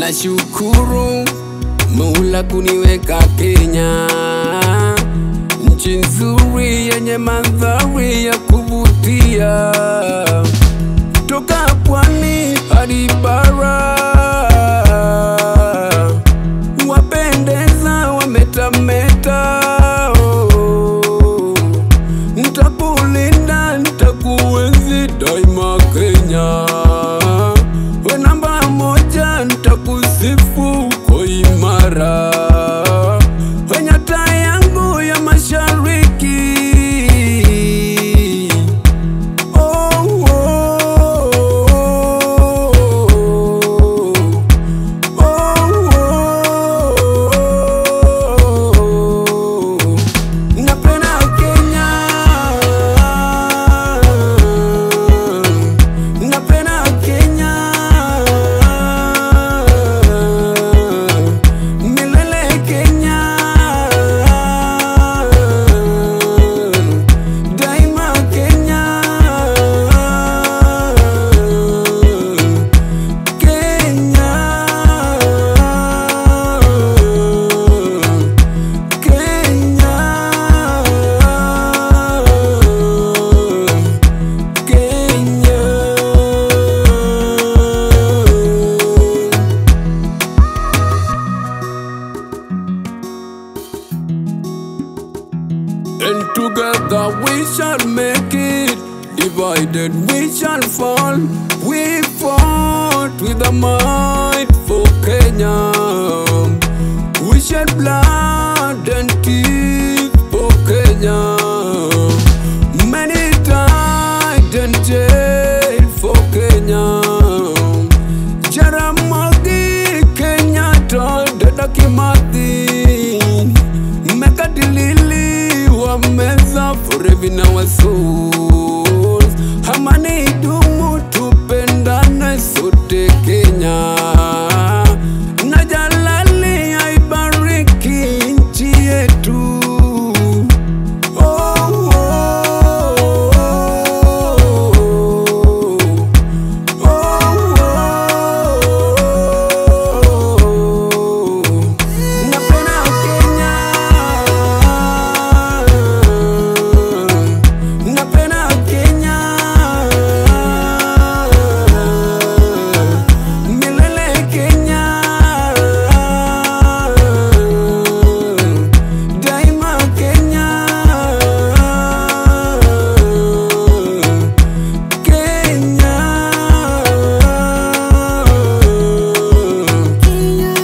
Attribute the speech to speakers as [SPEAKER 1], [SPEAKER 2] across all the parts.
[SPEAKER 1] nashukuru Mola kuniweka Kenya, nchi nzuri yenye mandhari ya kuvutia, toka pwani hadi bara, wapendeza, wametameta. Oh, ntakulinda, ntakuenzi daima Kenya, we namba moja, ntakusifu kwa imara, we nyota yangu ya mashariki. Oh, oh, oh, oh, oh. Napenda Kenya, napenda Kenya, milele Kenya, daima Kenya, Kenya. Kenya, Kenya. And together we shall make it. Divided we shall fall. We fought with a might for Kenya. We shed blood and teeth for Kenya. Many died and jailed for Kenya. Jaramogi Kenyatta, Dada Kimathi, Mekadilili wameza forever in our souls. Amani idumu, tupendane sote Kenya. Na Jalali aibariki nchi yetu. Oh, oh, oh, oh. Napenda Kenya, napenda Kenya, milele Kenya, daima Kenya, Kenya.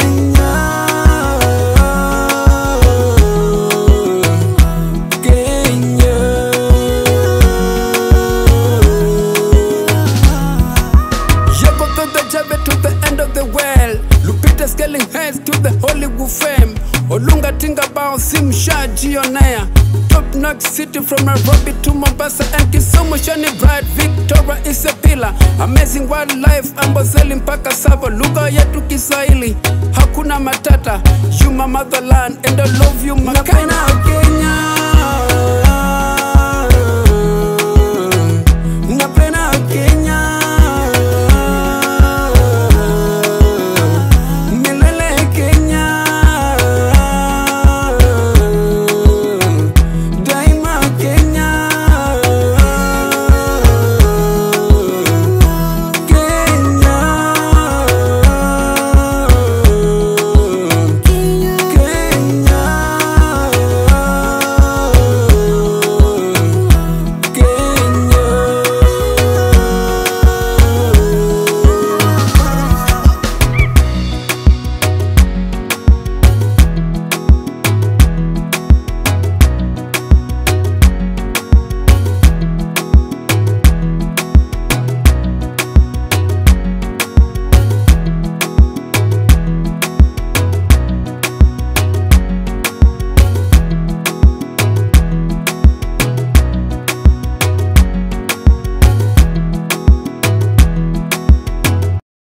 [SPEAKER 1] Kenya, Yako to the Jabe to the end of the world. Lupita scaling heads to the Hollywood fame. Olunga tinga bao simsha jionea. Top notch city from Nairobi to Mombasa and Kisumu shining bright. Victoria is a pillar. Amazing wildlife Amboseli mpaka Savo. Lugha yetu Kiswahili hakuna matata. You my motherland and I love you